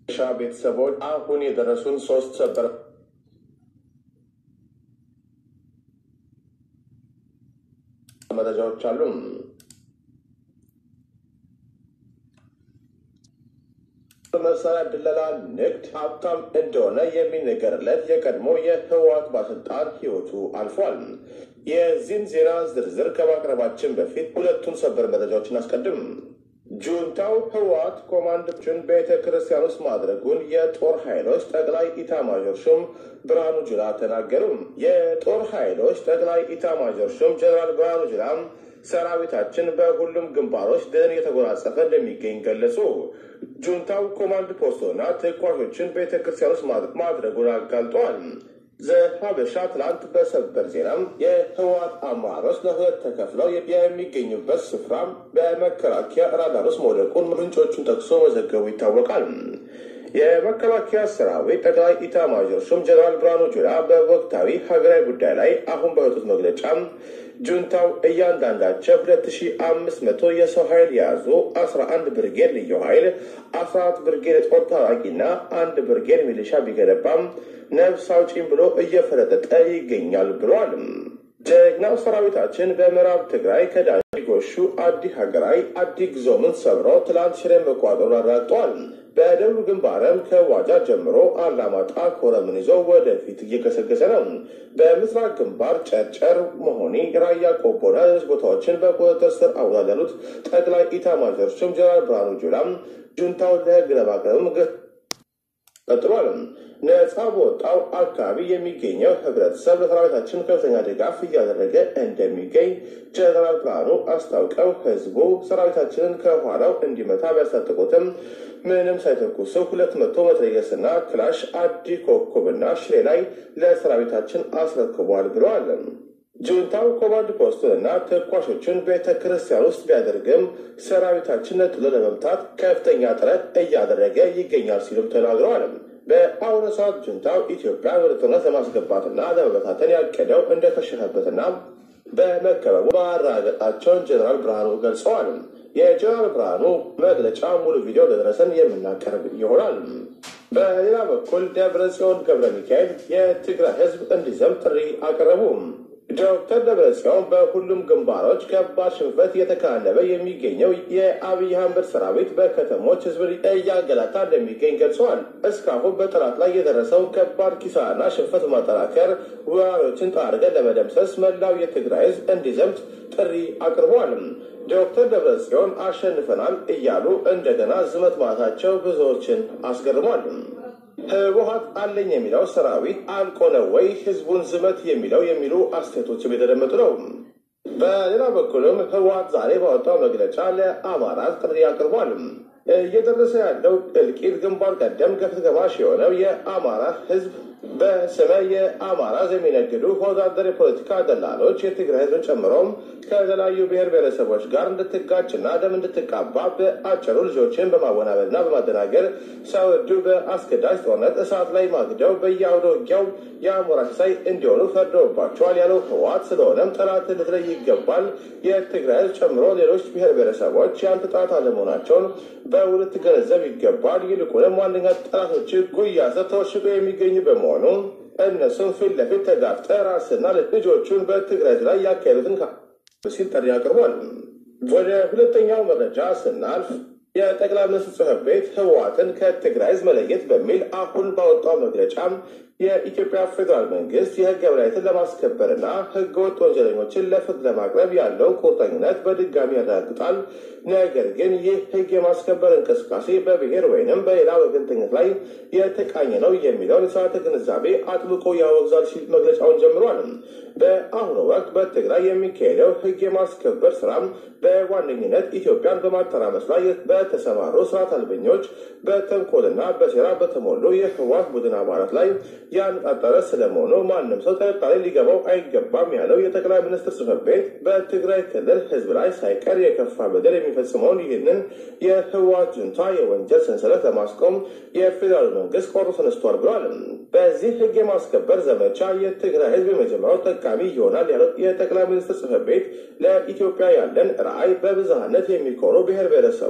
ሻ ቤተሰቦች አሁን የደረሱን ሶስት ሰበር መረጃዎች አሉ። በመሳሪያ ድለላ ንግድ ሀብታም እንደሆነ የሚነገርለት የቀድሞ የህወሓት ባለስልጣን ህይወቱ አልፏል። የዚህን ዜና ዝርዝር ከማቅረባችን በፊት ሁለቱን ሰበር መረጃዎች እናስቀድም። ጁንታው ህወሓት ኮማንዶችን ቤተ ክርስቲያን ውስጥ ማድረጉን የጦር ኃይሎች ጠቅላይ ኢታማዦር ሹም ብርሃኑ ጁላ ተናገሩ። የጦር ኃይሎች ጠቅላይ ኢታማዦር ሹም ጀነራል ብርሃኑ ጁላ ሰራዊታችን በሁሉም ግንባሮች ድልን እየተጎናጸፈ እንደሚገኝ ገለጹ። ጁንታው ኮማንድ ፖስቶና ተኳሾችን ቤተ ክርስቲያን ውስጥ ማድረጉን አጋልጧል። ዘሀበሻ ትላንት በሰበር ዜናም የህወሓት አመራሮች ለሁለት ተከፍለው የሚገኙበት ስፍራ በመከላከያ ራዳር ውስጥ መውደቁን ምንጮቹን ጠቅሶ መዘገቡ ይታወቃል። የመከላከያ ሰራዊት ጠቅላይ ኢታማዦር ሹም ጀነራል ብርሃኑ ጁላ በወቅታዊ ሀገራዊ ጉዳይ ላይ አሁን ባወጡት መግለጫ ጁንታው እያንዳንዳቸው ሁለት ሺ አምስት መቶ የሰው ኃይል የያዙ አስራ አንድ ብርጌድ ልዩ ኃይል አስራ አራት ብርጌድ የጦር ታጣቂና አንድ ብርጌድ ሚሊሻ ቢገነባም ነፍስ አውጪኝ ብሎ እየፈረጠጠ ይገኛል ብሏል። ጀግናው ሰራዊታችን በምዕራብ ትግራይ ከዳሽ ጎሹ አዲ ሀገራዊ አዲ ግዞምን ሰብሮ ትላንት ሽሬ መቋጠሩን አረጋግጧል። በደቡብ ግንባርም ከዋጃ ጀምሮ አላማጣ ኮረምን ይዞ ወደፊት እየገሰገሰ ነው። በምስራቅ ግንባር ጨርጨር፣ መሆኒ፣ ራያ ቆቦና ሌሎች ቦታዎችን በቁጥጥር ስር አውሏል ያሉት ጠቅላይ ኢታማዦር ሹም ጀነራል ብርሃኑ ጁላም ጁንታውን ለህግ ለማቅረብም ቀጥሏል። ነጻ በወጣው አካባቢ የሚገኘው ህብረተሰብ ለሰራዊታችን ከፍተኛ ድጋፍ እያደረገ እንደሚገኝ ጀነራል ብርሃኑ አስታውቀው ህዝቡ ሰራዊታችንን ከኋላው እንዲመታ ቢያስታጥቁትም ምንም ሳይተኩሱ ሁለት መቶ መትረየስና ክላሽ አዲ ኮከብና ሽሬ ላይ ለሰራዊታችን አስረክቧል ብለዋል። ጁንታው ኮማንድ ፖስቱንና ተኳሾቹን ቤተ ክርስቲያን ውስጥ ቢያደርግም ሰራዊታችን ነጥሎ ለመምታት ከፍተኛ ጥረት እያደረገ ይገኛል ሲሉም ተናግረዋል። በአሁኑ ሰዓት ጁንታው ኢትዮጵያ ወደ ጦርነት ለማስገባትና ለመበታተን ያቀደው እንደከሸፈበትና በመከበቡ ማረጋገጣቸውን ጀነራል ብርሃኑ ገልጸዋል። የጀነራል ብርሃኑ መግለጫ ሙሉ ቪዲዮ ለደረሰን የምናቀርብ ይሆናል። በሌላ በኩል ደብረ ጽዮን ገብረ ሚካኤል የትግራይ ህዝብ እንዲዘምት ጥሪ አቀረቡ። ዶክተር ደብረጽዮን በሁሉም ግንባሮች ከባድ ሽንፈት እየተከናነበ የሚገኘው የአብይ አህመድ ሰራዊት በከተሞች ህዝብን እያገላታ እንደሚገኝ ገልጸዋል። እስካሁን በጠላት ላይ የደረሰውን ከባድ ኪሳራና ሽንፈት በማጠናከር ወራሪዎችን ጠራርገን ለመደምሰስ መላው የትግራይ ህዝብ እንዲዘምት ጥሪ አቅርበዋል። ዶክተር ደብረጽዮን አሸንፈናል እያሉ እንደገና ዝመት ማለታቸው ብዙዎችን አስገርሟል። ህወሓት አለኝ የሚለው ሰራዊት አልቆ ነው ወይ ህዝቡን ዝመት የሚለው የሚሉ አስተያየቶችም የተደመጡ ነው። በሌላ በኩልም ህወሓት ዛሬ ባወጣው መግለጫ ለአማራ ጥሪ አቅርቧል። እየደረሰ ያለው እልቂት ግንባር ቀደም ገፈት ቀማሽ የሆነው የአማራ ህዝብ በስመ የአማራ የሚነግዱ ወዳደር የፖለቲካ ደላሎች የትግራይ ህዝብን ጨምሮም ከተለያዩ ብሔር ብሔረሰቦች ጋር እንድትጋጭና ደም እንድትቃባ በአጭሩ ልጆችን በማወናበድና በማደናገር ሳይወዱ በአስገዳጅ ጦርነት እሳት ላይ ማግደው በየአውደ ውጊያው የአሞራ ሲሳይ እንዲሆኑ ፈርደውባቸዋል ያለው ህወሓት፣ ስለሆነም ጠላት ልትለይ ይገባል። የትግራይ ህዝብ ጨምሮ ሌሎች ብሔር ብሔረሰቦች የአንተ ጠላት አለመሆናቸውን በውል ትገነዘብ ይገባል። ይልቁንም ዋነኛ ጠላቶች ጉያ ስር ተወሽቆ የሚገኙ በመሆኑ እነሱም ፊት ለፊት ተጋፍጠ ራስና ልጆቹን በትግራይ ላይ ያካሄዱትን ሲል ጥሪ አቅርቧል። ወደ ሁለተኛው መረጃ ስናልፍ የጠቅላይ ሚኒስትር ጽሕፈት ቤት ህወሓትን ከትግራይ ህዝብ መለየት በሚል አሁን ባወጣው መግለጫ የኢትዮጵያ ፌዴራል መንግስት የህግ የበላይነትን ለማስከበርና ህገወጥ ወንጀለኞችን ለፍርድ ለማቅረብ ያለውን ቁርጠኝነት በድጋሚ ያረጋግጣል። ነገር ግን ይህ ህግ የማስከበር እንቅስቃሴ በብሔር ወይንም በሌላ ወገንተኝነት ላይ የተቃኘ ነው የሚለውን የተሳሳተ ግንዛቤ አጥብቆ ያወግዛል ሲል መግለጫውን ጀምሯል። በአሁኑ ወቅት በትግራይ የሚካሄደው ህግ የማስከበር ስራ በዋነኝነት ኢትዮጵያን በማተራመስ ላይ በተሰማሩ ስርዓት አልበኞች በተንኮልና በሴራ በተሞሉ የህወሓት ቡድን አባላት ላይ ያነጣጠረ ስለመሆኑ ማንም ሰው ጥርጣሬ ሊገባው አይገባም ያለው የጠቅላይ ሚኒስትር ጽሕፈት ቤት በትግራይ ክልል ህዝብ ላይ ሳይቀር የከፋ በደል የሚፈጽመውን ይህንን የህወሓት ጁንታ የወንጀል ሰንሰለት ለማስቆም የፌዴራል መንግስት ቆርጦ ተነስቷል ብሏል። በዚህ ህግ የማስከበር ዘመቻ የትግራይ ህዝብ የመጀመሪያው ጠቃሚ ይሆናል ያለው የጠቅላይ ሚኒስትር ጽሕፈት ቤት ለኢትዮጵያ ያለን ራዕይ በብዝሃነት የሚኮኑ ብሔር ብሔረሰቦች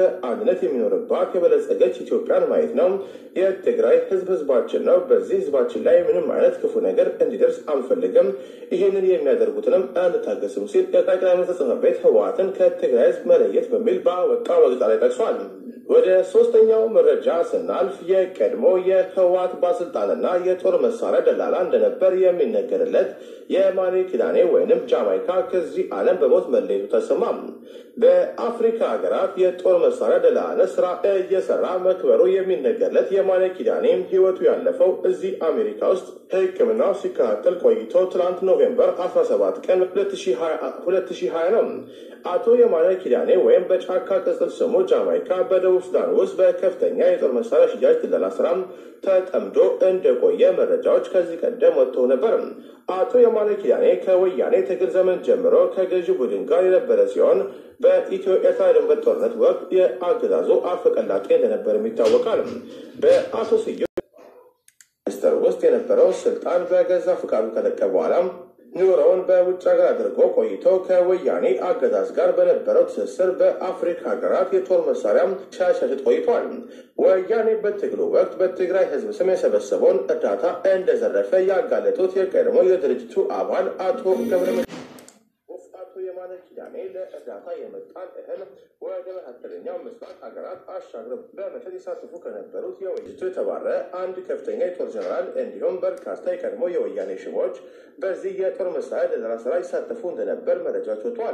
በአንድነት የሚኖርባት የበለጸገች ኢትዮጵያን ማየት ነው። የትግራይ ህዝብ ህዝባችን ነው። በዚህ ህዝባችን ላይ ምንም አይነት ክፉ ነገር እንዲደርስ አንፈልግም። ይህንን የሚያደርጉትንም አንታገስም ሲል የጠቅላይ ሚኒስትር ጽሕፈት ቤት ህወሓትን ከትግራይ ህዝብ መለየት በሚል ባወጣው መግለጫ ላይ ጠቅሷል። ወደ ሶስተኛው መረጃ ስናልፍ የቀድሞ የህወሓት ባለስልጣንና የጦር መሳሪያ ደላላ እንደነበር የሚነገርለት የማኔ ኪዳኔ ወይንም ጃማይካ ከዚህ ዓለም በሞት መለየቱ ተሰማ። በአፍሪካ ሀገራት የጦር መሳሪያ ደላላነት ስራ እየሰራ መክበሩ የሚነገርለት የማኔ ኪዳኔ ህይወቱ ያለፈው እዚህ አሜሪካ ውስጥ ሕክምናው ሲከታተል ቆይቶ ትላንት ኖቬምበር 17 ቀን 2020 ነው። አቶ የማነ ኪዳኔ ወይም በጫካ ቅጽል ስሙ ጃማይካ በደቡብ ሱዳን ውስጥ በከፍተኛ የጦር መሳሪያ ሽያጭ ድለላ ስራ ተጠምዶ እንደቆየ መረጃዎች ከዚህ ቀደም ወጥተው ነበር። አቶ የማነ ኪዳኔ ከወያኔ ትግል ዘመን ጀምሮ ከገዢ ቡድን ጋር የነበረ ሲሆን በኢትዮ ኤርትራ ድንበር ጦርነት ወቅት የአገዛዙ አፈቀላጤ እንደነበር ይታወቃል። በአቶ ስዩ ሚኒስትር ውስጥ የነበረው ስልጣን በገዛ ፍቃዱ ከለቀ በኋላ ኑሮውን በውጭ ሀገር አድርጎ ቆይቶ ከወያኔ አገዛዝ ጋር በነበረው ትስስር በአፍሪካ ሀገራት የጦር መሳሪያ ሲያሻሽጥ ቆይቷል። ወያኔ በትግሉ ወቅት በትግራይ ሕዝብ ስም የሰበሰበውን እርዳታ እንደዘረፈ ያጋለጡት የቀድሞ የድርጅቱ አባል አቶ ገብረ አቶ የማነ ኪዳኔ ለእርዳታ የመጣን እህል ወደ መካከለኛው ምስራቅ ሀገራት አሻግረው በመሸጥ ይሳተፉ ከነበሩት የወይጅቱ የተባረ አንድ ከፍተኛ የጦር ጀነራል እንዲሁም በርካታ የቀድሞ የወያኔ ሽሞች በዚህ የጦር መሳሪያ ደለላ ስራ ይሳተፉ እንደነበር መረጃዎች ወጥተዋል።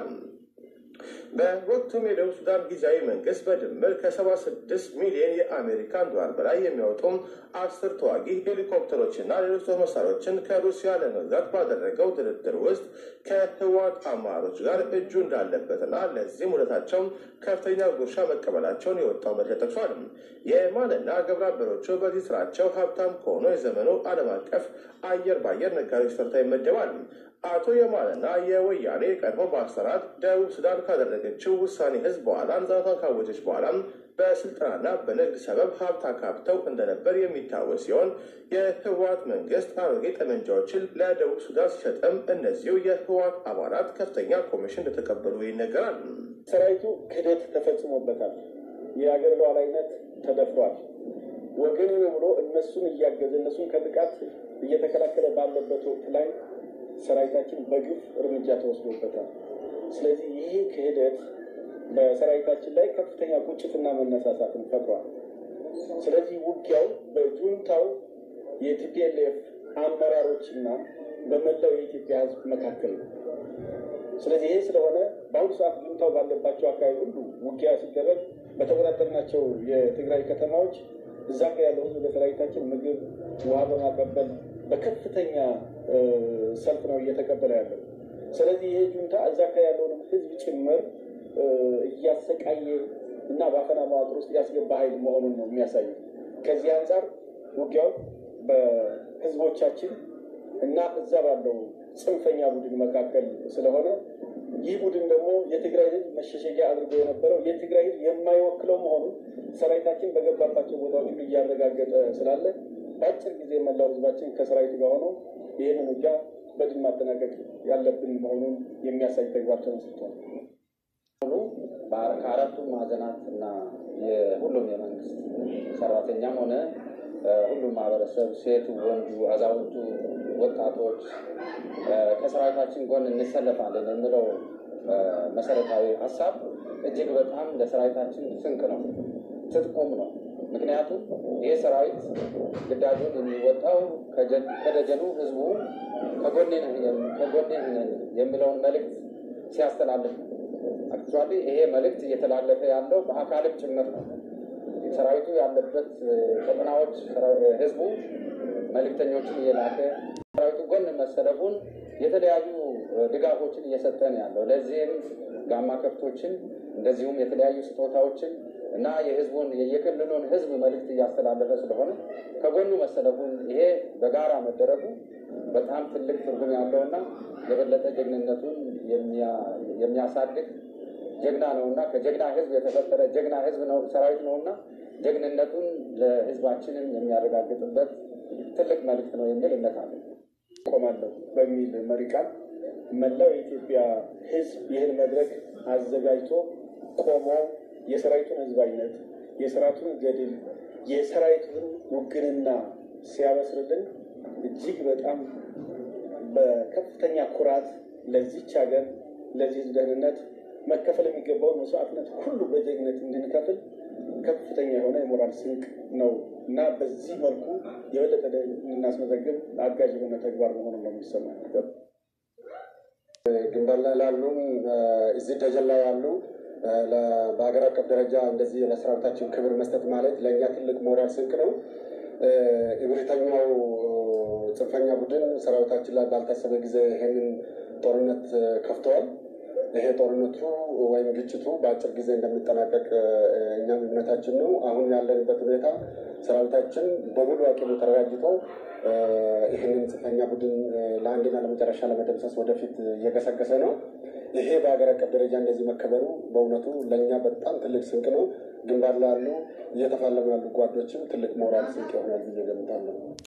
በወቅቱም የደቡብ ሱዳን ጊዜያዊ መንግስት በድምር ከ76 ሚሊዮን የአሜሪካን ዶላር በላይ የሚያወጡ አስር ተዋጊ ሄሊኮፕተሮችና ሌሎች ጦር መሳሪያዎችን ከሩሲያ ለመግዛት ባደረገው ድርድር ውስጥ ከህወሓት አመራሮች ጋር እጁ እንዳለበትና ለዚህም ውለታቸው ከፍተኛ ጉርሻ መቀበላቸውን የወጣው መረጃ ጠቅሷል። የማንና ግብረ አበሮቹ በዚህ ስራቸው ሀብታም ከሆኑ የዘመኑ ዓለም አቀፍ አየር በአየር ነጋዴዎች ተርታ ይመደባል። አቶ የማንና የወያኔ ቀድሞ በአሰራት ደቡብ ሱዳን ካደረገችው ውሳኔ ህዝብ በኋላ ነጻነቷን ካወጀች በኋላ በስልጠናና በንግድ ሰበብ ሀብት አካብተው እንደነበር የሚታወስ ሲሆን የህወሓት መንግስት አሮጌ ጠመንጃዎችን ለደቡብ ሱዳን ሲሸጥም እነዚሁ የህወሓት አባላት ከፍተኛ ኮሚሽን እንደተቀበሉ ይነገራል። ሰራዊቱ ክህደት ተፈጽሞበታል። የሀገር ሉዓላዊነት ተደፍሯል። ወገን ብሎ እነሱን እያገዘ እነሱን ከጥቃት እየተከላከለ ባለበት ወቅት ላይ ሰራዊታችን በግፍ እርምጃ ተወስዶበታል። ስለዚህ ይህ ክህደት በሰራዊታችን ላይ ከፍተኛ ቁጭትና መነሳሳትን ፈጥሯል። ስለዚህ ውጊያው በጁንታው የቲፒኤልኤፍ አመራሮችና በመላው የኢትዮጵያ ሕዝብ መካከል ነው። ስለዚህ ይሄ ስለሆነ በአሁኑ ሰዓት ጁንታው ባለባቸው አካባቢ ሁሉ ውጊያ ሲደረግ በተቆጣጠርናቸው የትግራይ ከተማዎች እዛ ጋ ያለው ሕዝብ ለሰራዊታችን ምግብ፣ ውሃ በማቀበል በከፍተኛ ሰልፍ ነው እየተቀበለ ያለው። ስለዚህ ይሄ ጁንታ እዛ ጋ ያለውንም ሕዝብ ጭምር እያሰቃየ እና በአፈና መዋቅር ውስጥ ያስገባ ኃይል መሆኑን ነው የሚያሳየው። ከዚህ አንጻር ውጊያው በህዝቦቻችን እና እዛ ባለው ጽንፈኛ ቡድን መካከል ስለሆነ ይህ ቡድን ደግሞ የትግራይ ህዝብ መሸሸጊያ አድርጎ የነበረው የትግራይ ህዝብ የማይወክለው መሆኑን ሰራዊታችን በገባባቸው ቦታዎች ሁሉ እያረጋገጠ ስላለ በአጭር ጊዜ መላው ህዝባችን ከሰራዊቱ ጋር ሆነው ይህንን ውጊያ በድል ማጠናቀቅ ያለብን መሆኑን የሚያሳይ ተግባር ተመስርቷል። ከአራቱም ማዕዘናት እና የሁሉም የመንግስት ሰራተኛም ሆነ ሁሉም ማህበረሰብ ሴቱ፣ ወንዱ፣ አዛውንቱ፣ ወጣቶች ከሰራዊታችን ጎን እንሰለፋለን የሚለው መሰረታዊ ሀሳብ እጅግ በጣም ለሰራዊታችን ስንቅ ነው፣ ትጥቁም ነው። ምክንያቱም ይህ ሰራዊት ግዳጁን የሚወጣው ከደጀኑ ህዝቡ ከጎኔ ነን የሚለውን መልእክት ሲያስተላልፍ ነው። አክቹዋሊ ይሄ መልእክት እየተላለፈ ያለው በአካልም ጭምር ነው። ሰራዊቱ ያለበት ቀጠናዎች ህዝቡ መልእክተኞችን እየላከ ሰራዊቱ ጎን መሰለፉን የተለያዩ ድጋፎችን እየሰጠ ነው ያለው። ለዚህም ጋማ ከብቶችን እንደዚሁም የተለያዩ ስጦታዎችን እና የህዝቡን የክልሉን ህዝብ መልእክት እያስተላለፈ ስለሆነ ከጎኑ መሰለፉን ይሄ በጋራ መደረጉ በጣም ትልቅ ትርጉም ያለውና የበለጠ ጀግንነቱን የሚያሳድግ ጀግና ነውና ከጀግና ህዝብ የተፈጠረ ጀግና ህዝብ ነው ሰራዊት ነውና ጀግንነቱን ለህዝባችንም የሚያረጋግጥበት ትልቅ መልእክት ነው የሚል እምነት አለ። ቆማለሁ በሚል መሪ ቃል መላው የኢትዮጵያ ህዝብ ይህን መድረክ አዘጋጅቶ ቆሞ የሰራዊቱን ህዝባዊነት፣ የሰራዊቱን ገድል፣ የሰራዊቱን ውግንና ሲያበስርልን እጅግ በጣም በከፍተኛ ኩራት ለዚች ሀገር ለዚህ ደህንነት መከፈል የሚገባውን መስዋዕትነት ሁሉ በጀግነት እንድንከፍል ከፍተኛ የሆነ የሞራል ስንቅ ነው እና በዚህ መልኩ የበለጠ እናስመዘግብ አጋዥ የሆነ ተግባር መሆኑን ነው የሚሰማኝ። ግንባር ላይ ላሉም እዚህ ደጀን ላይ ያሉ በሀገር አቀፍ ደረጃ እንደዚህ ለሰራዊታችን ክብር መስጠት ማለት ለእኛ ትልቅ ሞራል ስንቅ ነው። እብሪተኛው ጽንፈኛ ቡድን ሰራዊታችን ላይ ባልታሰበ ጊዜ ይሄንን ጦርነት ከፍተዋል። ይሄ ጦርነቱ ወይም ግጭቱ በአጭር ጊዜ እንደሚጠናቀቅ እኛም እምነታችን ነው። አሁን ያለንበት ሁኔታ ሰራዊታችን በሙሉ አቅሙ ተደራጅቶ ይህንን ጽንፈኛ ቡድን ለአንድና ለመጨረሻ ለመደምሰስ ወደፊት እየገሰገሰ ነው። ይሄ በሀገር አቀፍ ደረጃ እንደዚህ መከበሩ በእውነቱ ለእኛ በጣም ትልቅ ስንቅ ነው። ግንባር ላሉ እየተፋለሙ ያሉ ጓዶችም ትልቅ ሞራል ስንቅ ይሆናል ብዬ ገምታለሁ።